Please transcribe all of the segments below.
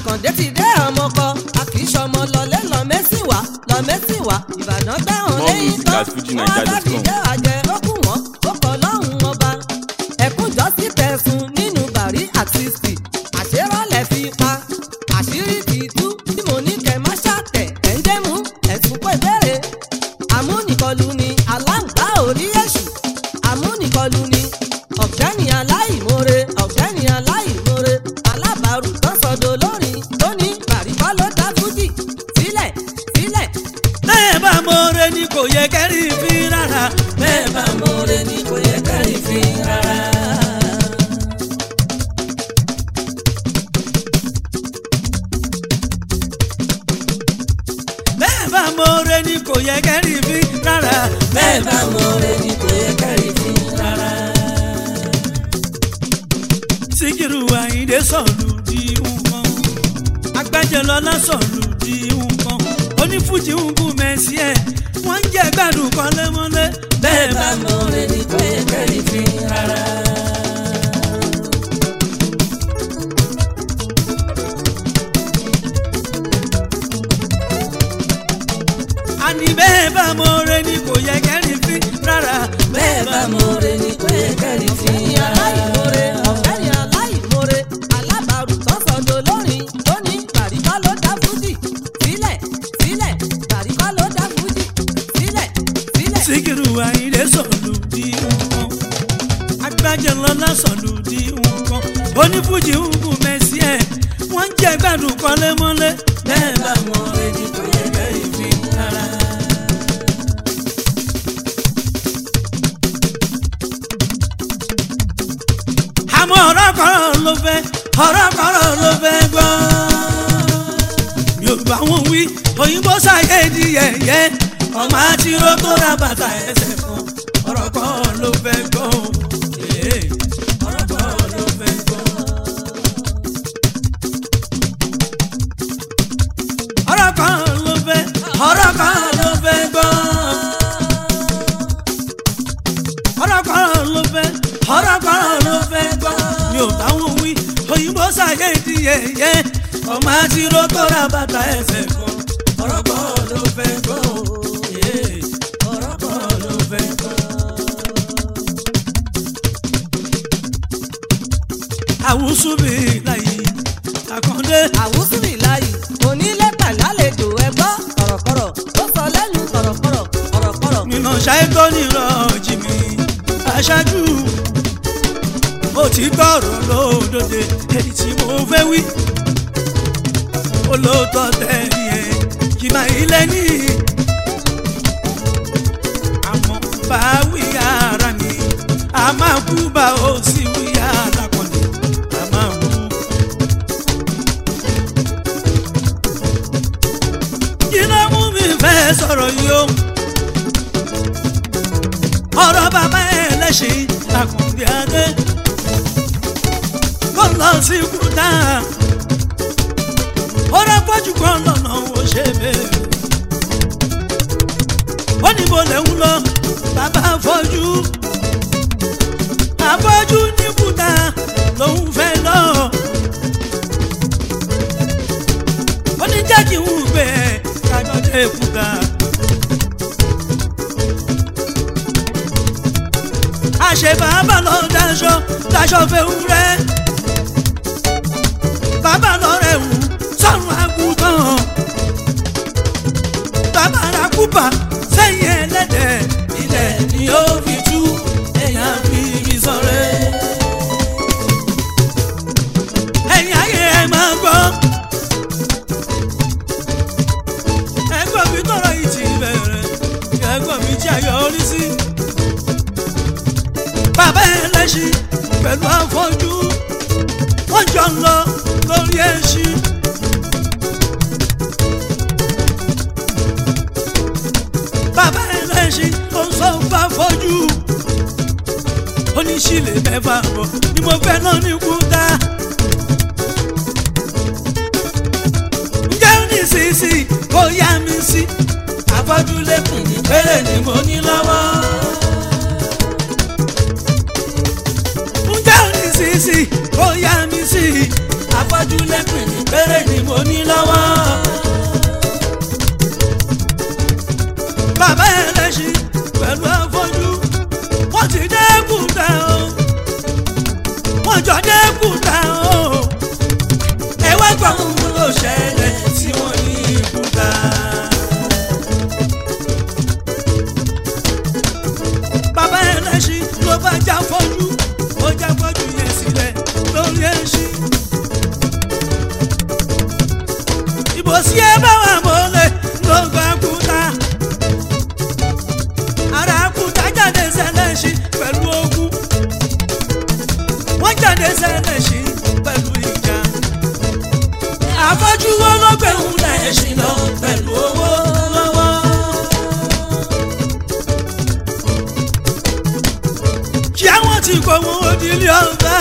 àkàndé ti dé ọmọ kọ a kì í ṣọmọ lọlé lọmẹsìnwá lọmẹsìnwá ìbàdàn gbẹ̀hàn More lẹ́yìn music tán at FujiNiger.com. wọn dábìjẹ́ àjẹ́ ó kù wọ́n ó kọ́ lọ́hùn ọba ẹ̀kúnjọ́ sí tẹ̀sùn nínú bàrí àtìsì àṣerọ́lẹ̀ fi pa àṣírí ti tú tí mo ní kẹ́ má ṣàtẹ̀ ẹ̀ ń dé mú ẹ̀sùn pé béèrè àmúnìkọlù ni aláǹgbá orí èṣù àmúnìkọlù ni ọ̀gbẹ́ni aláìmoore ọ̀gbẹ́ni aláìmoore alábàárù tó sọdọ̀ lórin tó ní bàríkọ́ ló dá fújì sílẹ̀ sílẹ̀ bẹ́ẹ̀ bá mọ̀ọ́rẹ́ ni kò yẹ kẹ́rì fi rárá bẹ́ẹ̀ bá mọ̀ọ́rẹ́ ni kò yẹ kẹ́rì fi rárá. bẹ́ẹ̀ bá mọ̀ọ́rẹ́ ni kò yẹ kẹ́rì fi rárá bẹ́ẹ̀ bá mọ̀ọ́rẹ́ ni kò yẹ kẹ́rì fi rárá. Síkírù Àyìndé sọ̀lù di nǹkan agbájẹlọlá sọ̀lù di nǹkan onífújì ń kú mẹ́sì ẹ̀ wọ́n ń jẹ́ gbádùn kan lẹ́mọ́lẹ́ bẹ́ẹ̀ bá mọ̀ọ́rẹ́ ni kò yẹ kẹ́rì fi rárá. àní bẹ́ẹ̀ bá mọ̀ọ́rẹ́ ni kò yẹ kẹ́rì fi rárá bẹ́ẹ̀ bá mọ̀ọ́rẹ́ ni kò yẹ kẹ́rì fi ọ̀gbẹ́ni rárá. aláìmoore ọ̀gbẹ́ni aláìmoore alábàárù tó sọdọ̀ lórin tó ní bàríkọ́ ló dá fújì sílẹ̀ sílẹ̀ bàríkọ́ ló dá fújì sílẹ̀ sílẹ̀. Síkírù Àyìndé sọ̀lù di nǹkan agbájẹlọlá sọ̀lù di nǹkan onífújì ń kú mẹ́sì ẹ̀ wọ́n ń jẹ́ gbádùn kan lẹ́mọ́lẹ́ bẹ́ẹ̀ bá mọ̀ọ́rẹ́ ni kò yẹ kẹ́rì fi rárá. àmọ́ ọ̀rọ̀ kan ló fẹ́ ọ̀rọ̀ kan ló fẹ́ gbọ́. mi ò bá wọn wí òyìnbó ṣàyè di yẹ̀yẹ́ ọmọ àtìró tó ra bàtà ẹsẹ̀ kan ọ̀rọ̀ kan ló fẹ́ gbọ́. Ee, ọ̀rọ̀ kan ló fẹ́ gbọ́. ọ̀rọ̀ kan ló fẹ́ ọ̀rọ̀ kan ló fẹ́ gbọ́ ọ̀rọ̀ kan ló fẹ́ ọ̀rọ̀ kan ló fẹ́ gbọ́. mi ò bá wọn wí òyìnbó ṣàyè di yẹ̀yẹ́ ọmọ àtìró tó ra bàtà ẹsẹ̀ kan ọ̀rọ̀ kan ló fẹ́ gbọ́. Ee, ọ̀rọ̀ kan ló fẹ́ gbọ́. àwùsù mi láyé àkàndé àwùsùnì láyì onílé pẹ̀lálejò ẹgbọ́ kọ̀rọ̀kọ̀rọ̀ ó sọ lẹ́nu kọ̀rọ̀kọ̀rọ̀ kọ̀rọ̀kọ̀rọ̀ nínú ṣáìtọ́ nírọ̀ jìmì aṣáájú mo ti gbọ́rọ̀ lódòdè èyí tí mo fẹ́ wí olóòótọ́ tẹ̀lé ẹ̀ kì máa ilé ní àmọ́ bá wí ara ni a máa kú bá ó sì wí alákọ̀ọ́lẹ̀ a máa kú. kí ló mú mi fẹ́ sọ̀rọ̀ yìí o ọ̀rọ̀ bàbá ẹ̀ lẹ́sìn àkùnbí adé kó lọ sí kúta ọ̀rọ̀ pọ̀jù kan lọ́nà ó ṣe bẹ́ẹ̀ ó ní mo lè ń lọ bàbá afọ́jú afọ́jú ní kúta lòun fẹ́ lọ ó ní jẹ́ kí n gbé kájọ́ dé kúta. àṣẹ bàbá lọ daṣọ daṣọ fewúrẹ́ bàbá lọ rẹ̀ wù sọ́run àgùntàn bàbá ra kúpà sẹ́yìn ẹlẹ́dẹ̀ ilẹ̀ ni ó fi tú èèyàn fi igi sọ̀rẹ́ ẹ̀yìn ayé ẹ̀ máa gbọ́ ẹgbọ́n mi tọrọ yìí ti bẹ̀rẹ̀ ẹgbọ́n mi tí a yọrí sí bàbá ẹlẹ́ṣin pẹ̀lú afọ́jú wọ́n jọ ń lọ lórí ẹṣin. bàbá ẹlẹ́ṣin ó ń sọ fún afọ́jú oníṣìlẹ̀ mẹ́fà bọ̀ ni mo fẹ́ náà ní kúta. ǹjẹ́ ó ní sísì kó yá mi sí afọ́jú lẹ́kùn ní pẹ́rẹ́ ni mo ní lọ́wọ́. ǹjẹ́ ò ní sísì ó yá mi sí afọ́jú lẹ́pìn ní péré ni mo ní lọ́wọ́. bàbá ẹlẹ́sìn pẹ̀lú afọ́jú wọ́n ti dẹ́kun tẹ̀ o wọ́n jọ dẹ́kun tẹ̀ o ẹ wá gbọ́ ohun tó ṣẹlẹ̀ tí wọ́n ní ìkúta. bàbá ẹlẹ́sìn ló bá já fọ́jú ó já fọ́jú yẹn sílẹ̀ lórí ẹṣin. ìbò sí ẹ bá wà mọ́lẹ̀ ló gbà kúta. ara kúta jáde sẹ́lẹ̀ṣin pẹ̀lú ogun. wọ́n jáde sẹ́lẹ̀ṣin pẹ̀lú ìjà. àfọ́jú wo ló gbẹ̀hùn lẹ́ṣin lọ pẹ̀lú owó lọ́wọ́. kí àwọn tí kò wọ́n òdìlé ọba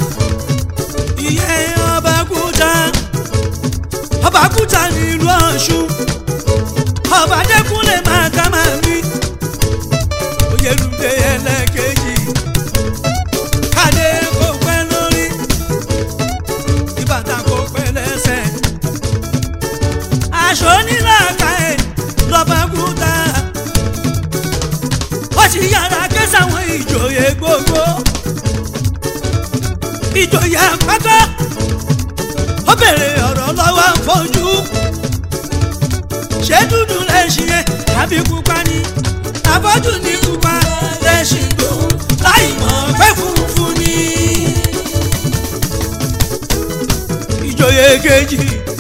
ìyẹn ọba kúta ọba kúta nílùú ọ̀ṣun ọba dẹ́kunlé máa ká máa wí oyèlúdé ẹlẹ́kejì kádé kò pẹ́ lórí ìbàdàn kò pẹ́ lẹ́sẹ̀ aṣọ onílàkà ẹ̀ lọ́ba kúta wọ́n ti yára ké sáwọn ìjòyè gbogbo ìjòyè àpáta ó bèrè ọ̀rọ̀ lọ́wọ́ fojú ṣé dúdú lẹ́sìn yẹn àbí pupa ni àbọ̀dù ní pupa lẹ́sìn gbòó láì mọ̀ pé funfun ni. ìjòyè kejì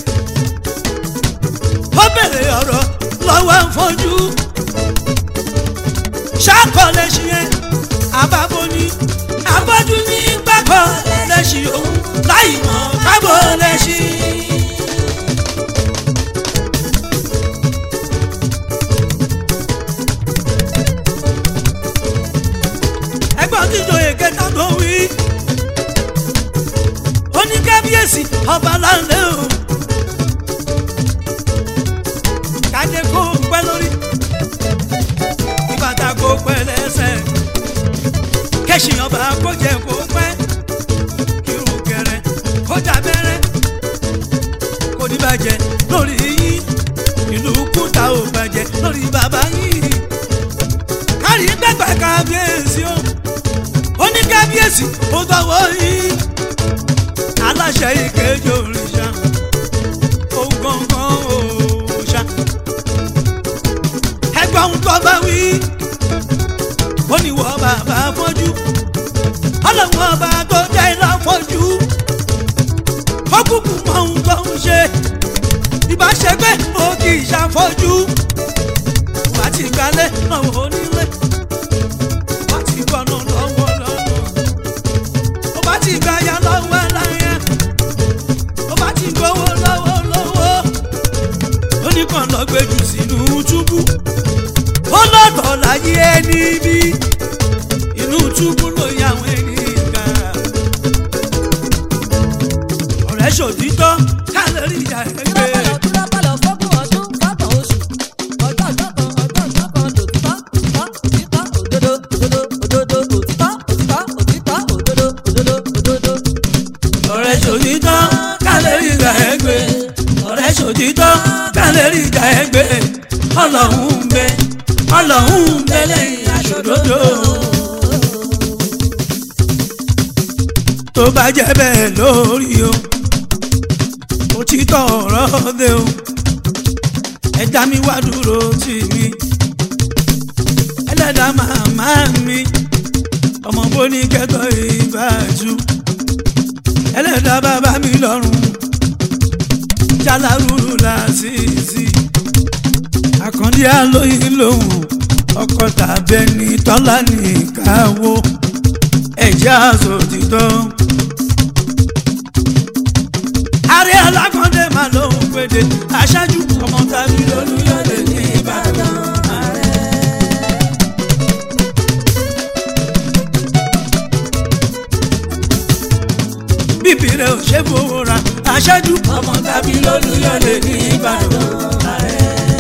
ó bèrè ọ̀rọ̀ lọ́wọ́ fojú ṣàkọ lẹ́sìn yẹn àbábọ̀ ni àbọ̀dù ní gbàgbọ́ lẹ́sìn òun láì mọ̀ kábọ̀ lẹ́sìn. ẹgbọ́n tí ìjòyè kẹta tó wí oníkábíyèsí ọba láńlẹ́ o kájẹ kó pẹ́ lórí ìbàdàn kó pẹ́ lẹ́sẹ̀ kẹ́sìn ọba kó jẹ kó pẹ́ kírun kẹrẹ kó dàbẹ́rẹ́ kò ní bàjẹ́ lórí yín ìlú kúta ò bàjẹ́ lórí bàbá yín kárí gbẹgbẹ kábíyèsí o ó ní kábíyèsí ó dọwọ́ yín aláṣẹ ìkejì òrìṣà ó gbọ̀ngàn òòṣà ẹgbọ́n tó bá wí ó ní wọ́n bàbá fọ́jú ọlọ́wọ́n ọba tó jẹ́ ìlàfọ́jú ó kúkú mọ ohun tó ń ṣe ìbáṣepẹ́ ó kì í ṣàfọ́jú wàá ti gbalẹ̀ lọ́wọ́ onílé wàá ti gbọ́nà lọ́wọ́ lọ́nà ó bá ti gbàyà lọ́wọ́ láyà ó bá ti gbowó lọ́wọ́ lọ́wọ́ ó ní kàn lọ gbẹjù sínú túbú ó lọ́tọ̀ láyé ẹni bí inú túbú ló yà àwọn ẹni ká ọ̀rẹ́ ṣòtítọ́ kálẹ̀ rí ìyá ẹ̀ gbé. Túrápàlọ̀ túrápàlọ̀ fọ́gbọ̀n ọdún fọ́gbọ̀n oṣù. Ọjọ́ ọjọ́ kan ọjọ́ ọjọ́ kan lòtítọ́ òtítọ́ òtítọ́ òdodo òdodo òdodo òtítọ́ òtítọ́ òtítọ́ òdodo òdodo òdodo. ọ̀rẹ́ ṣòtítọ́ kálẹ̀ rí ìyá ẹ̀ gbé. ọ̀rẹ́ ṣòtítọ́ kálẹ̀ rí ìyá ẹ̀ gbé. ọlọ́run ń bẹ ọlọ́run ń bẹ lẹ́yìn aṣòdodo. tó bá jẹ́ bẹ́ẹ̀ lórí o òtítọ́ ọ̀rọ̀ dé o ẹ̀dá mi wá dúró tì mí ẹlẹ́dàá màmá mi ọmọ bóní kẹ́tọ́ ìbàjú ẹlẹ́dàá bàbá mi lọ́rùn jálárúurú làásìsì àkàndí àlóyìn lòun ọkọ tàbẹ́ni tọ́lá ní ìkáwó ẹ̀jẹ̀ àsòtítọ́ ààrẹ alákọ̀ọ́dẹ máa lóhùn péde aṣáájú ọmọ tàbí lólúyọ̀lẹ̀ ní ìbàdàn ààrẹ. bíbí rẹ̀ ò ṣe fowó ra aṣáájú ọmọ tàbí lólúyọ̀lẹ̀ ní ìbàdàn ààrẹ.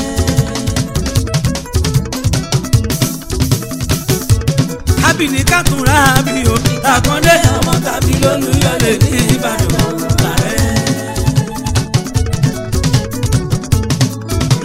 kábìnì kàtúrà bí o àkàndé ọmọ tàbí lólúyọ̀lẹ̀ ní ìbàdàn ààrẹ.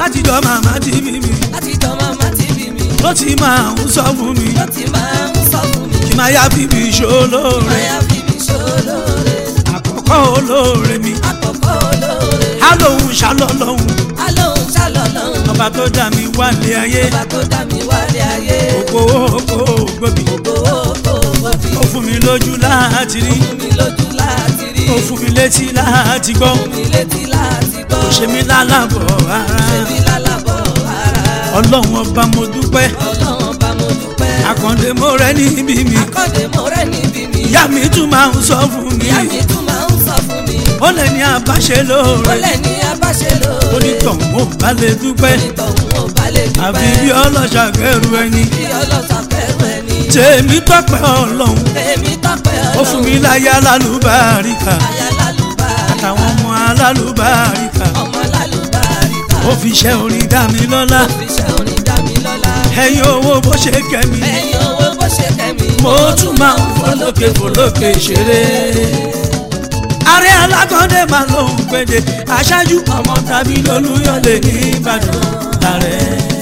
látijọ́ màmá ti bí mi láti jọ màmá ti bí mi ló ti máa ń sọ fún mi ló ti máa ń sọ fún mi kí máa yá fi mi ṣolóore máyà fi mi ṣolóore àkọ́kọ́ olóore mi àkọ́kọ́ olóore á lóhun ṣàlọ́lọ́hun alóhùn ṣàlọ́lọ́hùn ọba tó dá mi wá lé ayé ọba tó dá mi wálé ayé òkò òkò gbòbí gbowó kò gbòbí ó fún mi lójú láti rí fún mi lójú láti rí ó fún mi létí láti gbọ́ fún mi létí láti gbọ́ ó ṣe mí lálàbọ̀ ara ṣe mí lálàbọ̀ ara ọlọ́run ọba mo dúpẹ́ ọlọ́run bá mo dúpẹ́ àkàndé mo rẹ níbí mi akọ́dé mo rẹ́ níbi mi ìyá mi tún máa ń sọ fún mi ìyá mi tún máa ń sọ fún mi ó lè ní àbáṣe ó lóore lẹ̀ ní abáṣe lóore onítọ̀hún ò bá lè dúpẹ́ onítọ̀hún ò bá lè dúpẹ́ àfi bí ọlọ́ṣà kẹrù ẹni bí ọlọ́sà fẹ́ràn ẹni tèmi tọpẹ́ ọlọ́run èmi tọ́pẹ́ ó fún mi láyà lálùbáríkà aya lálùbáríkà àtàwọn ọmọ alálùbáríkà ọmọ lálùbáríkà ó fi iṣẹ́ orin dá mi lọ́lá òfìṣẹ́ orin dá mi lọ́lá ẹ̀yin owó bó ṣe kẹ́mi ẹ̀yin owó bó ṣe kẹ́mi mo tún máa ń fọlọ́kẹ́ fọlọ́kẹ́ ṣeré. ààrẹ alákọ̀ọ́dẹ máa lóun péde aṣáájú ọmọ tàbí lolúyọ̀lé ní ìbàdàn ààrẹ.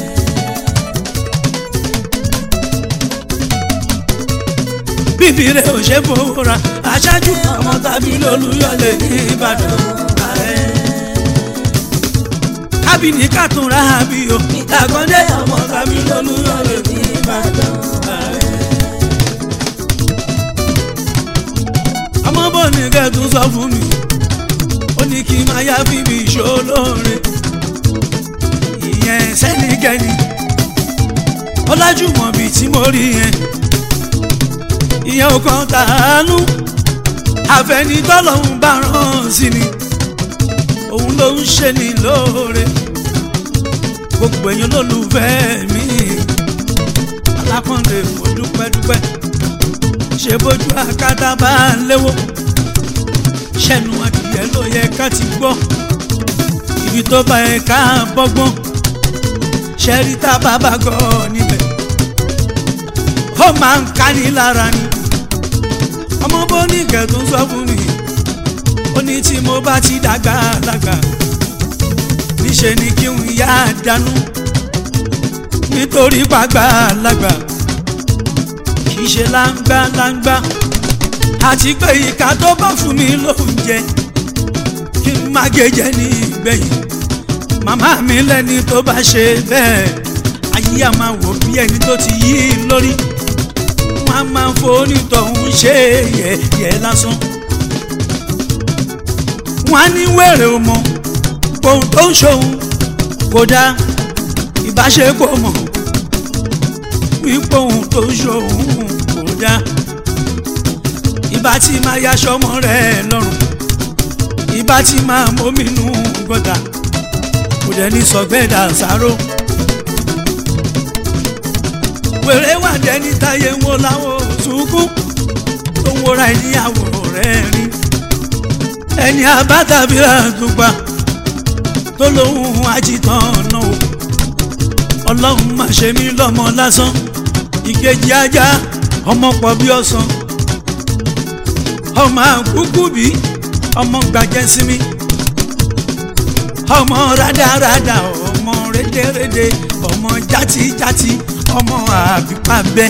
bíbí rẹ̀ ò ṣe fowó ra aṣáájú ọmọ tàbí lolúyọ̀lé ní ìbàdàn ààrẹ. kábìnì kàtúnra àbí o àkọ́dẹ ọmọ tàbí lolúyọ̀lé ní ìbàdàn ààrẹ. ọmọ bò ní kẹ́tù sọ fún mi ó ní kí n máa yá bíbí ìṣòlóore ìyẹn sẹ́nìkẹ́ni ọlájúmọ̀ bíi tí mo rí yẹn ìyẹn ò kàn tàánú àfẹnitọ́lọ́hún bá rán sí ni òun ló ń ṣe ní lóore gbogbo èèyàn lólùfẹ́ mi alákọ̀ọ́lẹ̀ mo dúpẹ́ dúpẹ́ ṣe bójú akátá bá ń léwó ṣẹnu adìyẹ ló yẹ ká ti gbọ́ ibi tó bá yẹ ká bọ́gbọ́n ṣẹ́rí tá a bá bá gọ́ níbẹ̀ ó máa ń ká ní lára ni ọmọ bó ní kẹtùn sọ fún mi ó ní tí mo bá ti dàgbà dàgbà níṣe ni kí n yá dànù nítorí pàgbà lágbà kì í ṣe láńgbá láńgbá àti pé ìka tó bá fún mi lóúnjẹ kí n má gèjẹ ní ìgbẹ̀yìn màmá mi lẹ́ni tó bá ṣe bẹ́ẹ̀ ayé a máa wò bí ẹni tó ti yí i lórí wọn a máa fonítọ̀hún ṣe yẹ̀yẹ́ lásán wọn á ní wèrè ọmọ ohun tó ń ṣòun kódà ìbáṣepọ̀ mọ̀ wípé ohun tó ń ṣòun kódà ìbá tí máa yaṣọ ọmọ rẹ̀ lọ́rùn ìbá tí máa mómìnú gọ́tà kò dẹ̀ ní sọ̀gbẹ́dà sáró wèrè wà dẹni táyé ń wo láwọn sunkún tó ń wọra ìníyàwó rẹ̀ rí ẹni abátàbíra dùgbà tó lóhùn àjìtàn náà o ọlọ́run má ṣe mí lọ́mọ lásán ìkejì ajá ọmọ pọ̀ bí ọ̀sán ọmọ àkúkú bí ọmọ gbàjẹ́ sí mi ọmọ rádaràdà ọmọ rédèrèdè ọmọ játíjátí ọmọ àbípàbẹ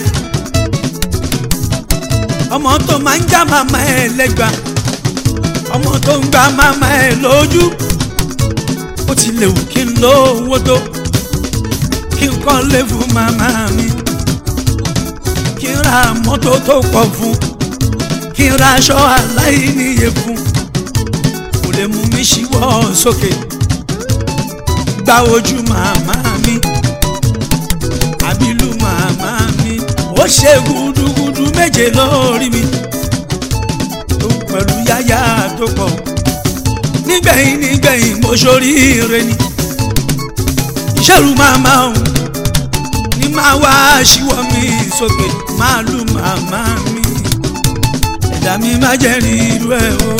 ọmọ tó máa ń já màmá ẹ lẹ́gbàá ọmọ tó ń gba màmá ẹ lójú ó ti lè wù kí n lówó tó kí n kọ́lé fún màmá mi kí n ra mọ́tò tó pọ̀ fún kí n ra aṣọ aláìníye fún kò lè mú mi ṣíwọ́ sókè gba ojú màmá mi àbílù màmá mi ó ṣe gudugudu méje lórí mi tó pẹ̀lú yáyà tó pọ̀ nígbẹ̀yìn nígbẹ̀yìn mo ṣoríire ni ìṣèlú màmá òun ní máa wá ṣíwọ́ mi sókè máa lù màmá mi ẹ̀dá mi má jẹ́ rí irú ẹ̀ o.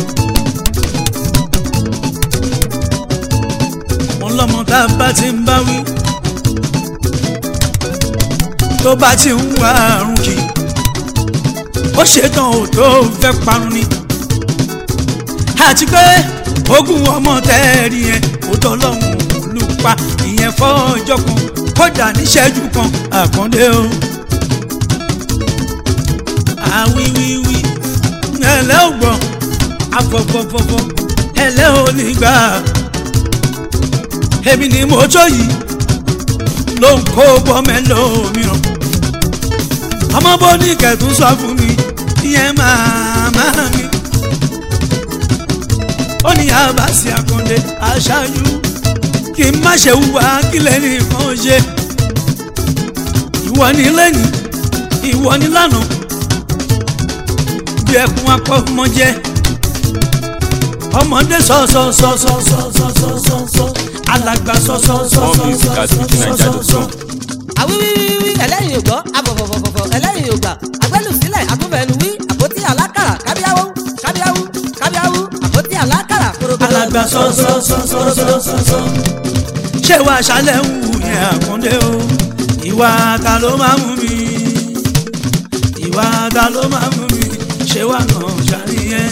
wọn lọ́mọ tá a bá ti ń bá wí tó bá ti ń wá àrùn kì ó ṣetán ò tó fẹ́ parun ni àti pé ogún ọmọ tẹ́ẹ̀rí yẹn ó tọ́lọ́hún pa ìyẹn fọ́jọ́ kan kódà níṣẹ́jú kan àkàndé o. àwíwíwí ẹlẹ́ ò gbọ́ afọ̀fọ̀fọ̀fọ̀ ẹlẹ́ ò ní gbà èmi ni mo tó yìí ló ń kó bọ́mẹ́lò mìíràn ọmọ bó ní kẹtù sọ fún mi ìyẹn màmá mi ó ní àbáṣe àkàndé aṣáájú kí n má ṣe wúwa kí lẹ́ni kan ṣe ìwọ ní lẹ́ni ìwọ ní lánàá bí ẹkún apọ̀ ọmọ jẹ́ ọmọdé sọ̀sọ̀sọ̀sọ̀sọ̀sọ̀sọ̀sọ̀ alàgbà More music at fujininja.com. àwíwíwíwí ẹlẹ́yin ò gbọ́ abọ̀fọ̀fọ̀fọ̀ ẹlẹ́yin ò gbà agbẹ́lù sílẹ̀ agbófẹ́nu wí àpótí alákàrà kábíyáwó kábíyáwó kábíyáwó àpótí alákàrà korogodo. alàgbà sọ̀sọ̀sọ̀sọ̀sọ̀sọ̀ ṣé wàá ṣàlẹ̀ ń wù yẹn àkàndé o ìwà ta ló máa mú mi ìwà ta ló máa mú mi ṣé wàá kàn ṣàníyẹn.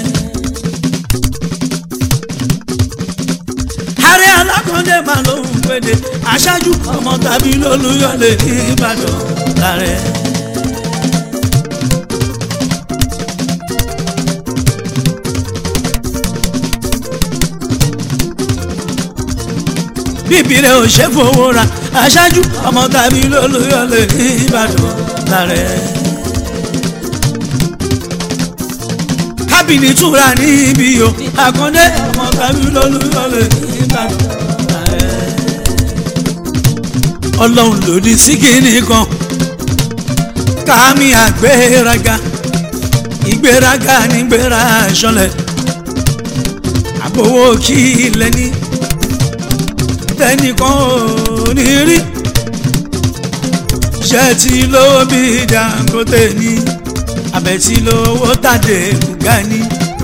ààrẹ alákọ̀ọ́dẹ máa ló ń pèdè aṣáájú ọmọ tàbí lólùyọ̀lẹ̀ ní ìbàdàn lárẹ̀. bíbí rẹ̀ ò ṣe fowó ra aṣáájú ọmọ tàbí lólùyọ̀lẹ̀ ní ìbàdàn lárẹ̀. kábìnì túra níbí o àkàndé ọmọ tàbí lólùyọ̀lẹ̀ ní ìbàdàn lárẹ̀. ọlọ́run lòdì sí kínní kan kámi àgbéraga ìgbéraga nígbéra ṣọlẹ̀ àbówó kí ilẹ̀ ní tẹnìkan ò ní rí ṣe tí lówó bí Dangote ní abẹ́ tí lówó tàdé kùgá ní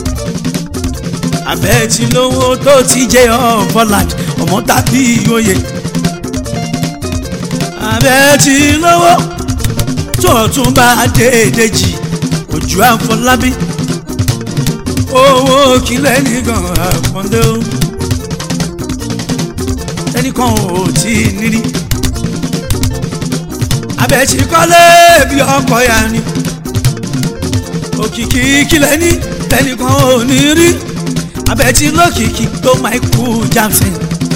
abẹ́ tí lówó tó ti jẹ́ ọ̀fọ́làd ọmọ tàbí oyè abẹ́ tí lówó tó tún bá déédéé jì ojú àfọlábí owó kílẹ̀ nìkan àkàndé o ẹnìkan ò tí ì nírí abẹ́tí kọ́lé bí ọkọ̀ ya ni òkìkí kílẹ̀ ní ẹnìkan ò ní rí abẹ́tí lókìkí tó Michael Jackson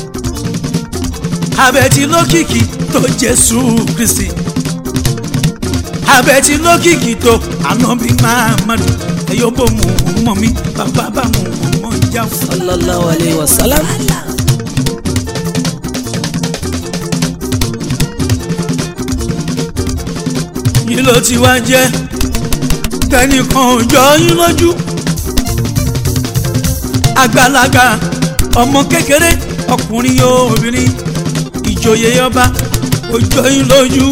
abẹ́tí lókìkí tó Jésù Kristi abẹ́tí lókìkí tó Ànábì Muhammadu ẹ̀yọ́ bò mú mọ́ mi bàbá bá mú mọ́ ìjà fún. sallallahu alayhi wa sallam. yìí ló ti wá jẹ́ tẹnìkan ò jọ yín lójú àgbàlagbà ọmọ kékeré ọkùnrin obìnrin ìjòyè ọba ò jọ yín lójú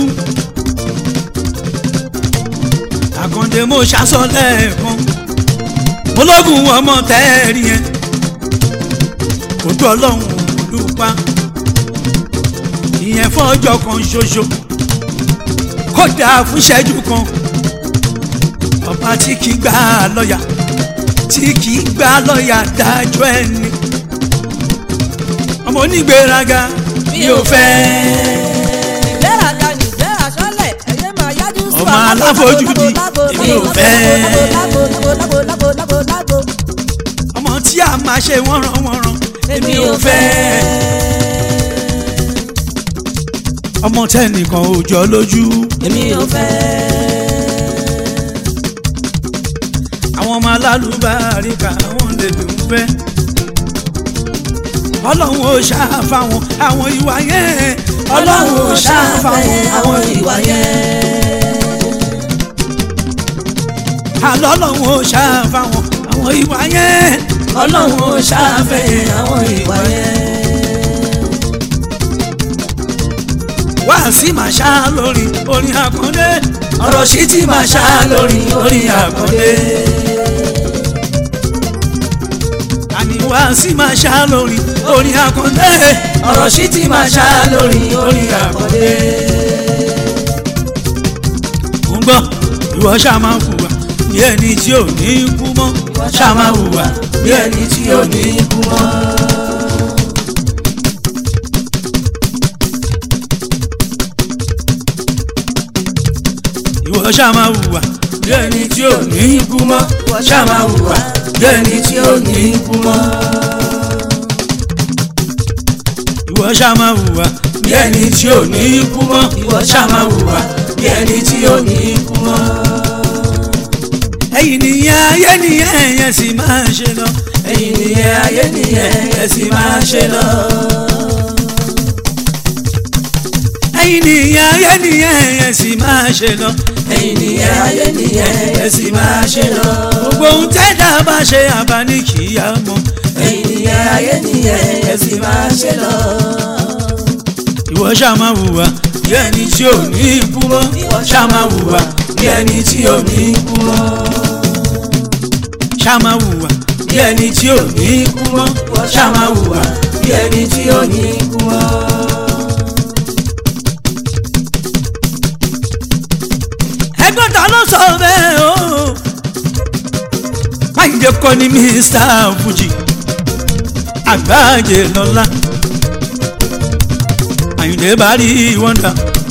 àkàndé mo ṣàṣọ lẹ́ẹ̀kan ológun ọmọ tẹ́ẹ̀rí yẹn ojú ọlọ́run ló pa ìyẹn fọ́jọ́ kan ṣoṣo kódà fún ìṣẹ́jú kan ọba tí kì í gbà lọ́yà tí kì í gbà lọ́yà dájọ́ ẹni ọmọ onígbéraga mi ò fẹ́ ìgbéraga ní ìgbéra sọ́lẹ̀ ẹ̀yẹ́ máa yájú sí Ọmọ aláfojúdi, èmi ò fẹ́. ọmọ tí a máa ṣe wọ́nranwọ́nran èmi ò fẹ́ ọmọ tẹnìkan ò jọ lójú èmi ò fẹ́. àwọn ọmọ alálùbáríkà àwọn lè dùn fẹ́ ọlọ́run ò ṣàfàwọn àwọn ìwà yẹn ọlọ́run ò ṣàfàwọn àwọn ìwà yẹn àlọ́ ọlọ́run ò ṣàfàwọn àwọn ìwà yẹn ọlọ́run ò ṣàfẹ́ àwọn ìwà yẹn. wá sí màá ṣá lórí orin àkàndé ọ̀rọ̀ sí ti màá ṣá lórí orin àkàndé. àní wá sí màá ṣá lórí orin àkàndé ọ̀rọ̀ sí ti màá ṣá lórí orin àkàndé. mo ń gbọ́ ìwọ ṣáà máa ń hùwà bí ẹni tí ò ní kú mọ́ ṣáà máa hùwà bí ẹni tí ò ní kú mọ́. ṣàmà hùwà bí ẹni tí ò ní ikú mọ́ ṣàmà hùwà bí ẹni tí ò ní ikú mọ́. ìwọ ṣàmà hùwà bí ẹni tí ò ní ikú mọ́ ìwọ ṣàmà hùwà bí ẹni tí ò ní ikú mọ́. ẹ̀yin nìyẹn ayé nìyẹn ẹ̀yẹ sì máa ṣe lọ. ẹ̀yin nìyẹn ayé nìyẹn ẹ̀yẹ sì máa ṣe lọ. ẹ̀yin nìyẹn ayé nìyẹn ẹ̀yẹ sì máa ṣe lọ. ẹ̀yin nìyẹn ayé nìyẹn ẹ̀yẹ sì máa ṣe lọ. gbogbo ohun tẹ́dá bá ṣe àbá ní kìíyà mọ́. ẹ̀yin nìyẹn ayé nìyẹn ẹ̀yẹ sì máa ṣe lọ. ìwọ ṣáà máa hùwà bí ẹni tí ò ní ikú mọ́. ìwọ ṣáà máa hùwà bí ẹni tí ò ní ikú mọ́. ṣáà máa hùwà bí ẹni tí ò ní ikú mọ́. ṣáà máa hùwà bí ẹni tí ò ní ikú mọ́. ẹgbọ́n ta ló sọ bẹ́ẹ̀ o. máyìndé kọ́ ni mr fuji àgbájé lọ́la àyìndé bá rí wọ́ndà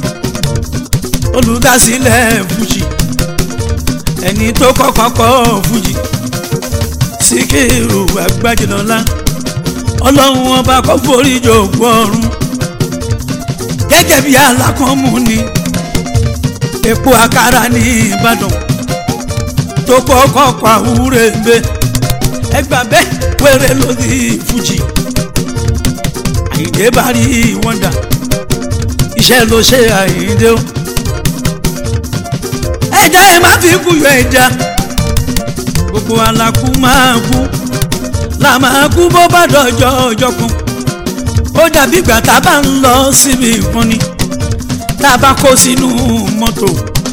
olùdásílẹ̀ fuji ẹni tó kọ́kọ́ kọ́ fuji síkírù àgbájé lọ́la ọlọ́run ọba kọ́ forí jòkó ọ̀run gẹ́gẹ́ bí alákọ̀ọ́mù ni epo àkàrà ní ìbàdàn tó kọ́kọ́ kọ́ àwúrẹ́ gbé ẹgbà bẹ́ẹ̀ wẹ́rẹ́ lórí fújì àyíndé bá rí wọ́ndà iṣẹ́ ló ṣe àyíndé o ẹja ẹ má fi kú yọ ẹja gbogbo alákú máa kú là máa kú bó bá dọjọ́ ọjọ́ kan ó dàbí ìgbà tá a bá ń lọ síbi ìkànnì tá a bá kó sínú mọ́tò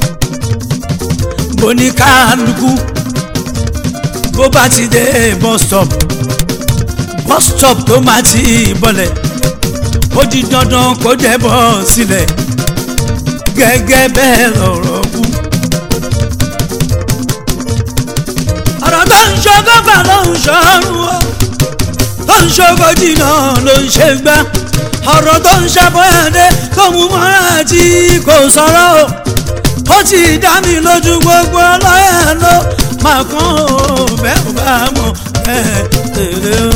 boníkálukú bó bá ti dé bus stop bus stop tó máa ti bọ̀lẹ̀ ó di dandan kó dẹ̀ bọ́ sílẹ̀ gẹ́gẹ́ bẹ́ẹ̀ lọ̀rọ̀ kú. ọ̀rọ̀ tó ń ṣogọ́fà ló ń ṣọ́run o tó ń ṣogójì náà ló ń ṣe gbá ọ̀rọ̀ tó ń ṣàbọ̀yàdé tó mú mọ́ra tí kò sọ̀rọ̀ o ó ti dá mi lójú gbogbo ọlọ́yà ló máa kàn ó bẹ́ẹ̀ ò bá mọ̀ bẹ́ẹ̀ tèrè o.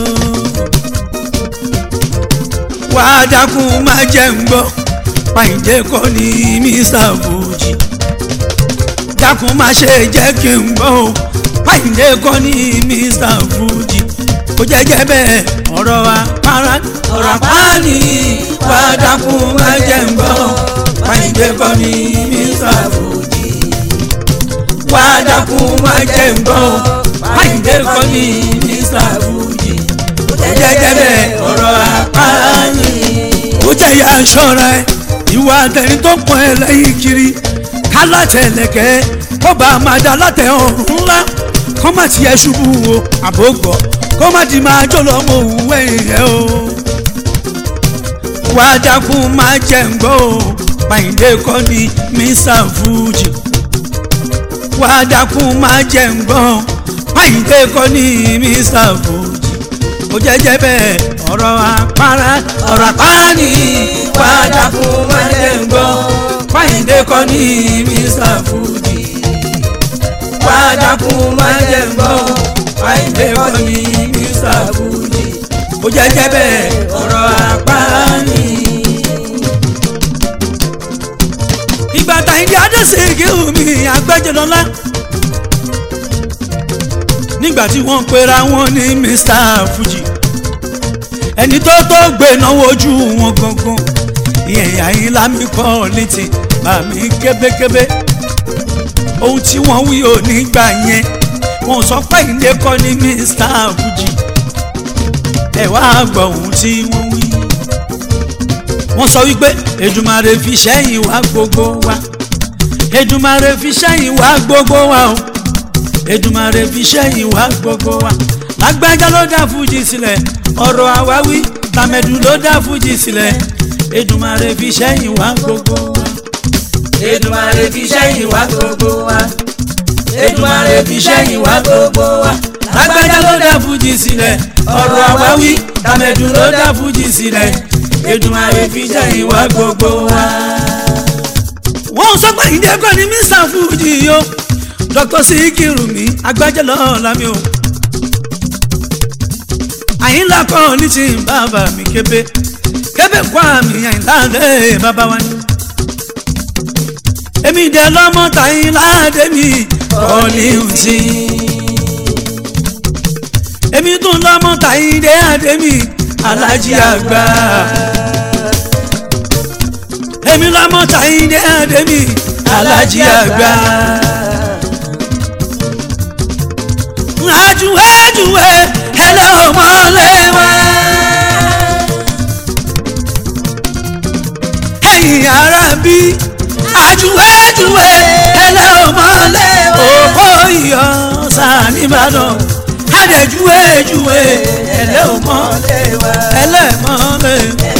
wà á dákun má jẹ́ ń gbọ́ pàǹjẹ́ kọ́ ní mr fuji dákun má ṣe jẹ́ kí n gbọ́ o pàǹjẹ́ kọ́ ní mr fuji kò jẹ́jẹ́ bẹ́ẹ̀ ọ̀rọ̀ wa para ọ̀rọ̀ apáni wà á dákun má jẹ́ ń gbọ́ pàǹjẹ́ kọ́ ní mr fuji wà á dákun má jẹ́ ń gbọ́ pàǹjẹ́ kọ́ ní mr fuji kò jẹ́jẹ́ bẹ́ẹ̀ ọ̀rọ̀ apáni. ó jẹ́ ya ṣọ́ra ẹ̀ ìwà àtẹni tó pọ̀ ẹ́ lẹ́yìn kiri kálátẹ̀lẹ̀kẹ́ kó bá a máa da látẹ̀ ọ̀run ńlá kó má tiẹ̀ ṣubú o àbógbọ̀ kó má di máa jó lọ́mọ òun ẹ̀yìn rẹ̀ o. wá dákun máa jẹ́ ń gbọ́ o pàyìndé kọ́ ni mr fuji wá dákun máa jẹ́ ń gbọ́ pàyìndé kọ́ ni mr fuji ó jẹ́jẹ́ bẹ́ẹ̀ ọ̀rọ̀ àpárá ọ̀rọ̀ àpárá ni wá dákun máa jẹ́ ń gbọ́ pàyìndé kọ́ ni mr fuji wá dákun máa jẹ́ ń gbọ́ pàyìndé kọ́ ni mr fuji ó jẹ́jẹ́ bẹ́ẹ̀ ọ̀rọ̀ àpárá ni. ìgbà tàyíndé adéṣèké omi àgbẹjọlọlá nígbà tí wọ́n pera wọn ní mr fuji ẹni tó tó gbé náwó ojú wọn gangan ìyẹn àyínlá mi kọ́ létí àmì kébékébé ohun tí wọ́n wí ò nígbà yẹn wọ́n sọ pé ilé kọ́ ní mr fuji ẹ wá gbọ́ ohun tí wọ́n wí wọ́n sọ wípé Èdùmàrè fi sẹ́yìn wá gbogbo wa Èdùmàrè fi sẹ́yìn wá gbogbo wa o Èdùmàrè fi sẹ́yìn wá gbogbo wa lágbájá ló dá fújì sílẹ̀ ọ̀rọ̀ àwáwí tàmẹ̀dù ló dá fújì sílẹ̀ Èdùmàrè fi sẹ́yìn wá gbogbo wa. Èdùmàrè fi sẹ́yìn wá gbogbo wa. Èdùmàrè fi sẹ́yìn wá gbogbo wa. lágbájá ló dá fújì sílẹ̀ ọ̀rọ̀ àwáwí tàmẹ̀dù ló dá fújì sílẹ̀ Èdùmàrè fi sẹ́yìn wá gbogbo wa. wọ́n sọ́gbà ìdẹ́gbẹ́ ni mr fuji yo dr sikiru mi agbájẹ́ lọ́la mi o àyínlá kan ní ti bàbá mi kébé kébé kó àmì àyínlá lé bàbá wa ni èmi dẹ lọ́mọ tàyínlá dèmi kọ́ni ǹtí èmi tún lọ́mọ tàyíndé àdèmi alájí àgbà èmi lọ́mọ tàyíndé àdèmi alájí àgbà. ajuwe ajuwe ẹlẹ́ ọmọlé wa. ẹ̀yin ará bí ajuwe ajuwe ẹlẹ́ ọmọlé wa. òkò iyọ̀ sáà nìbàdàn adẹ̀júwe júwe ẹlẹ́ ọmọlé wa. ẹlẹ́ mọ́lé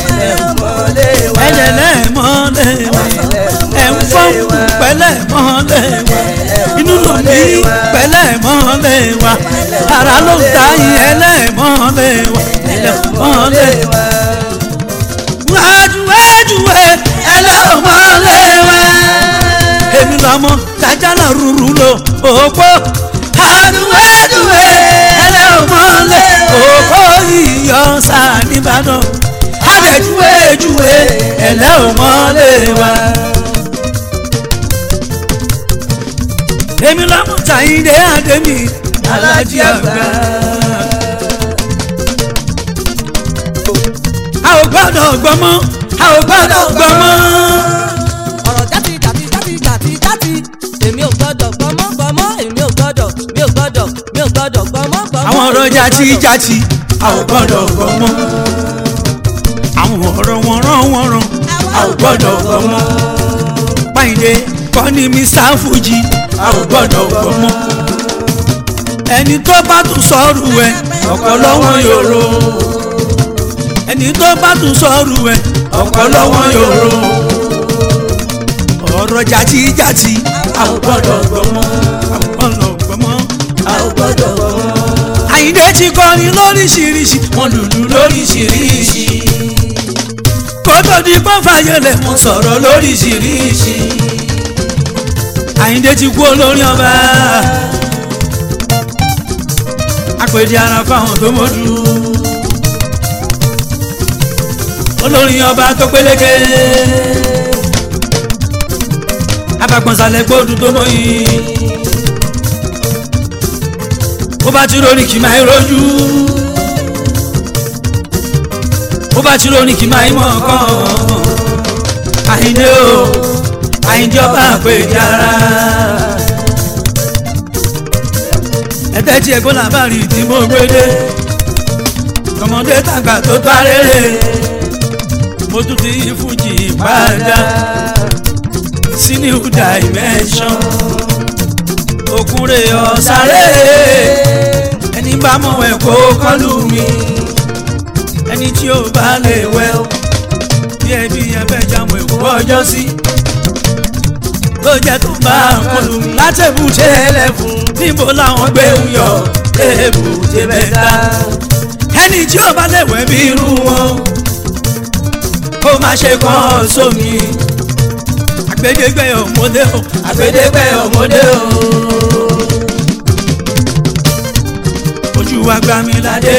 ẹlẹ́lẹ́ mọ́lé ẹ̀ ń fọ́nkù pẹ́lẹ́ mọ́lé wa inú ló ní pẹ́lẹ́ mọ́lé wa ara ló ń ta yín ẹlẹ́ mọ́lé wa ẹlẹ́ mọ́lé wa. wájúwé júwe ẹlẹ́ mọ́lé wa èmi lọ́mọ tajàlá rúru lo òpó àdúwẹ́dúwẹ́ ẹlẹ́ mọ́lé òpó yíyọ sáà nìbàdàn adẹ̀júwèjúwe ẹ̀lẹ́ ò mọ́lé wa. èmi lọ́mú tàyíndé àdèmí alájí àgbà. a ò gbọ́dọ̀ gbọ́mọ́ a ò gbọ́dọ̀ gbọ́mọ́. ọ̀rọ̀ jáde jáde jáde jáde jáde èmi ò gbọ́dọ̀ gbọ́mọ́ gbọ́mọ́ èmi ò gbọ́dọ̀ mi ò gbọ́dọ̀ mi ò gbọ́dọ̀ gbọ́mọ́ gbọ́mọ́. àwọn ọ̀rọ̀ jati jati a ò gbọ́dọ̀ gbọ́mọ́. àwọn ọ̀rọ̀ wọ̀nrán wọ̀nrán a ò gbọ́dọ̀ gbọ́mọ́. Páyìndé kọ́ ni Mr. Fuji a ò gbọ́dọ̀ gbọ́mọ́. ẹni tó bá tún sọ́ọ̀rù ẹ̀ ọ̀pọ̀ lọ́wọ́ yòrò. ẹni tó bá tún sọ́ọ̀rù ẹ̀ ọ̀pọ̀ lọ́wọ́ yòrò. ọ̀rọ̀ jati jati a ò gbọ́dọ̀ gbọ́mọ́. a ò gbọ́dọ̀ gbọ́mọ́. a ò gbọ́dọ̀ gbọ́mọ́. Àyìndé ti kọrin lóríṣiríṣi wọn lùlù lóríṣiríṣi kó tó di pọ́n fàyẹlẹ̀ wọn sọ̀rọ̀ lóríṣiríṣi Àyìndé ti kú olórin ọba àpèjì ara fáwọn tó mọ́jú olórin ọba tó pélékè abagbọ̀nsalẹ̀ gbódù tó mọ́ yìí bó bá ti lórí kì máa rojú bó bá ti lórí kì máa mọ̀ kàn Àyìndé o Àyìndé ọba àpèjì ara ẹ̀tẹ́ tí ẹ̀gbọ́n làbárí tí mo gbé dé ọmọdé tàgbà tó tó arére mo tún ti yí fújì padà sí new dimension òkúre ọ̀sáré ẹni bá mọ̀ ẹ̀ kó kọlù mi ẹni tí ó bá lè wẹ̀ ó bí ẹbí ẹbẹ̀ jámọ̀ èkó ọjọ́ sí ló jẹ́ tó bá kọlù mi látẹ̀bùtẹ̀ ẹlẹ́fun níbo làwọn gbé ń yọ èbùtẹ̀ mẹ́ta ẹni tí ó bá lè wẹ̀ bí irú wọn kó má ṣe kàn sómi àgbẹ̀dẹ́gbẹ̀ ọmọdé o àgbẹ̀dẹ́gbẹ̀ ọmọdé o. ojú wa gbá mi ládé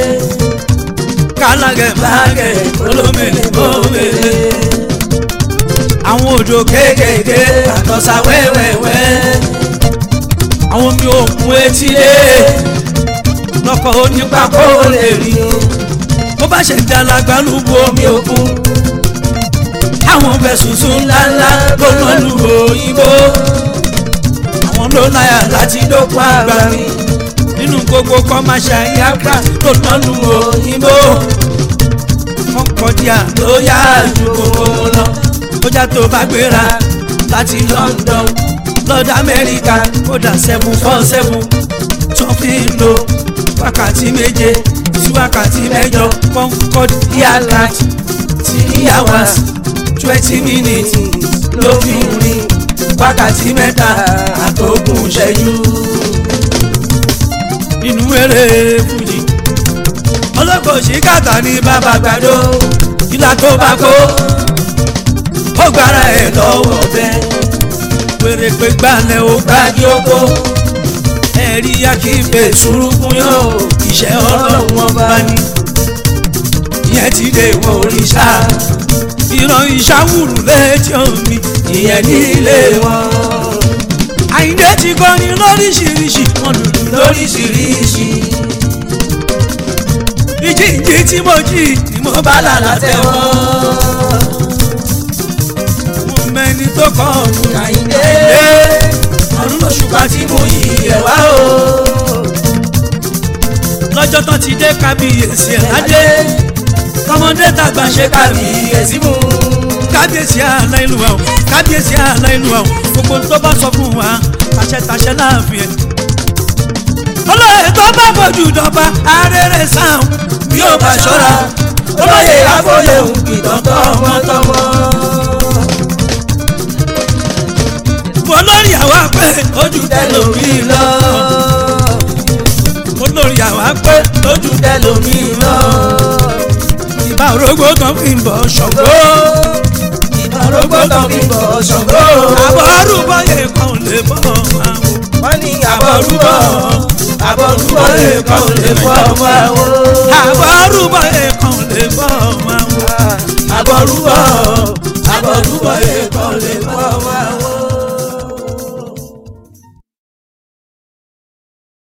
kálágẹ̀ bágẹ̀ olómèlè mọ́mèlè àwọn òjò kéékèèké àtọ̀sà wẹ́wẹ́wẹ́ àwọn omi òkun etílé lọ́kọ̀ onípa kó lè rí o bó bá ṣe dalagbá lúbu omi òkun àwọn fẹ̀sùnsùn ńláńlá ló ná lu òyìnbó àwọn ló láyà láti dókun àgbà mi nínú gbogbo commercial aircraft ló ná lu òyìnbó kọ́kọ́díà ló yá ju gbogbo lọ bójá tó bá gbéra láti London lọ́dọ̀ Amẹ́ríkà kódà seven four seven tó fi ń lo wákàtí méje sí wákàtí mẹ́jọ Concorde aircraft three hours twenty minutes ló fi ń rìn wákàtí mẹ́ta àtògùn ṣẹ́jú. inú eré fújì ọlọ́kọ̀ ṣìkàtà ní bàbá gbàdó ìlà tó bá kó ó gbára ẹ̀ lọ́wọ́ bẹ́ẹ̀ wèrè pé gbalẹ̀ ó gbági oko ẹ̀rí akíbe ṣùrùkún yóò iṣẹ́ ọlọ́run ọba ni ìyẹn ti dé wọ òrìṣà ìran ìṣàwùrù létí omi ìyẹn ní ilé wọn àyíndé ti kọrin lóríṣiríṣi wọn lùlù lóríṣiríṣi ìjíǹjí tí mo jí ni mo bá bálà látẹ̀wọ́ mo mẹni tó kọ́ ọ̀hún Àyìndé ọdún lóṣùpá tí mo yí ẹ̀ wá o lọ́jọ́ tán ti dé kábíyèsí ẹ̀ ládé tọmọdé tàgbà ṣe kábíyèsí kábíyèsí mú kábíyèsí aláìlúwa o kábíyèsí aláìlúwa o gbogbo tó bá sọ fún wa tàṣẹtàṣẹ láàfin ẹ. olóyè tó bá fojú dọba arére sáwọn bí ó bá ṣọ́ra olóyè àfọyẹ òun kìtàn tọmọtọmọ olórí àwa pé ojú tẹlomi lọ olórí àwa pé lójú tẹlomi lọ ìbá orógbó kan fi ń bọ̀ ṣọ̀gbó ìbárógbó tán fi bọ̀ ṣọ̀gbọ́ àbọ̀ arúgbó yẹ kan ò lè bọ̀ àwọn. wọ́n ní àbọ̀rúbọ̀ àbọ̀rúbọ̀ lè kọ́ ò lè fọ́ ọmọ àwọn. àbọ̀ arúgbó yẹ kan